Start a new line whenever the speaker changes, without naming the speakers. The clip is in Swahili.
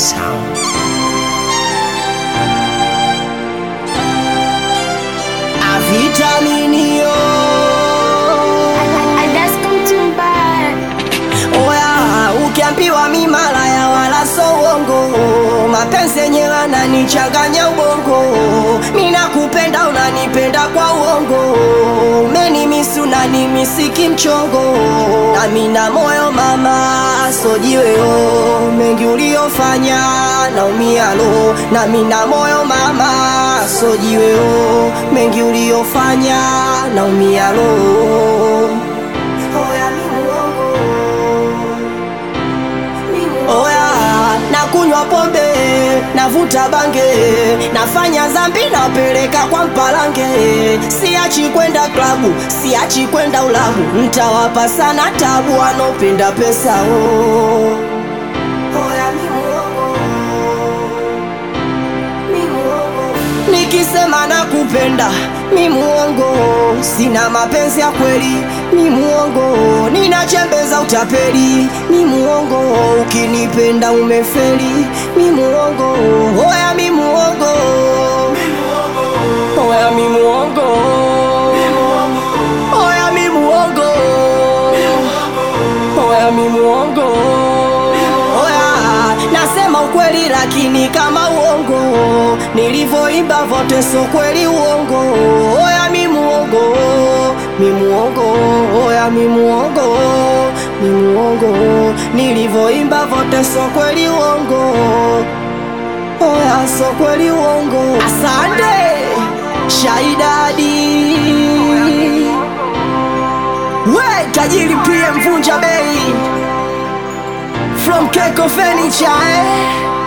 sound. Avitaminio oya, ukiambiwa mi malaya wala so uongo, mapenzi yenyewe ananichanganya ubongo, mi nakupenda unanipenda kwa uongo, umenimisi unanimisi kimchongo, nami na moyo mama sojiweo, mengi uliofanya naumia lo, nami na moyo mama sojiweo, mengi uliofanya naumia lo. Oya, mi muongo. Oya, nakunywa pombe, navuta bange, nafanya zambi, napeleka kwa mpalange. Siachi kwenda klabu, siachi kwenda ulabu, ntawapa sana tabu wanaopenda pesa oh. Oya, mi muongo. Mi muongo. Nikisema nakupenda mi muongo, sina mapenzi ya kweli mi muongo, ninachembeza utapeli mi muongo, ukinipenda umefeli mi muongo, oya mi muongo, oya mi muongo, oya mi muongo, oya mi muongo, oya nasema ukweli lakini kama uongo, nilivyoimba vote so kweli uongo, oya mi muongo, mi muongo, oya mi muongo, mi muongo, nilivyoimba vote so kweli uongo, oya so kweli uongo. Asante Shaidadi, we tajiri pia mvunja bei from Keko Furniture eh?